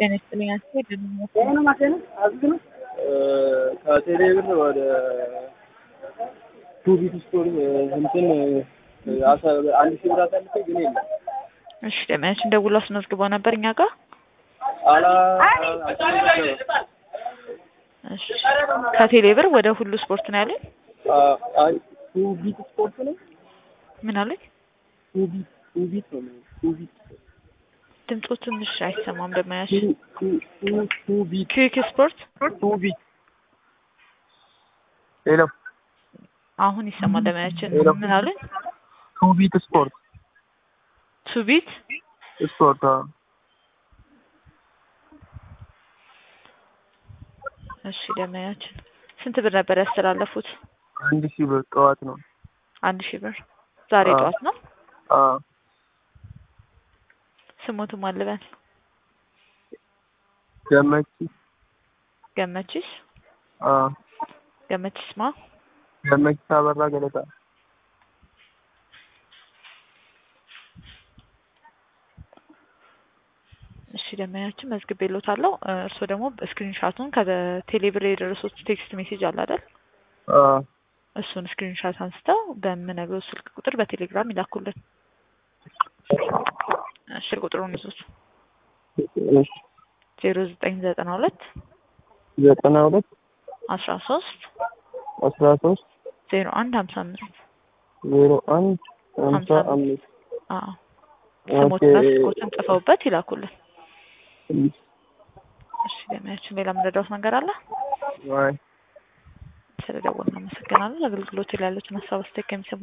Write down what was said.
ጤና ይስጥልኝ አስቴር ከቴሌ ብር ወደ ቱቢት ስቶር እንትን አንድ ሺህ ብር አሳልፌ ግን የለም እሺ ደሚያችን ደውሎ አስመዝግቦ ነበር እኛ ጋር አላ እሺ ከቴሌ ብር ወደ ሁሉ ስፖርት ነው ያለኝ ቱቢት ስፖርት ነው ምን አለኝ ቱቢት ቱቢት ነው ቱቢት ድምፁ ትንሽ አይሰማም ደሚያችን ቱቢት ክዊክ ስፖርት ቱቢት ሄሎ አሁን ይሰማል ደሚያችን ሄሎ። ምን አለኝ ቱቢት ስፖርት ሱቢት ስፖርት አዎ እሺ ደሚያችን ስንት ብር ነበር ያስተላለፉት አንድ ሺህ ብር ጠዋት ነው አንድ ሺህ ብር ዛሬ አዎ። ጠዋት ነው አዎ ስሞቱ ማልበል ገመቺ ገመችስ አዎ ገመችስ ማ ገመቺ አበራ ገለታ እሺ ደመኛችን መዝግቤልዎታለሁ እ እርስዎ ደግሞ ስክሪንሻቱን ከቴሌብር የደረሱት ቴክስት ሜሴጅ አለ አይደል አዎ እሱን ስክሪንሻት አንስተው በምነግረው ስልክ ቁጥር በቴሌግራም ይላኩልን እሺ ቁጥሩን ይዙት እሺ ዜሮ ዘጠኝ ዘጠና ሁለት ዘጠና ሁለት አስራ ሶስት አስራ ሶስት ዜሮ አንድ ሀምሳ አምስት ዜሮ አንድ ሀምሳ ሀምሳ አምስት አዎ ስሞትና ኦኬ። ስልኮትን ጽፈውበት ይላኩልን እሺ ደመኛችን ሌላ የምንረዳውት ነገር አለ አይ ስለደወልን እናመሰግናለን አገልግሎት ላይ ያሉትን ሀሳብ አስተያየት ከሚሰሙ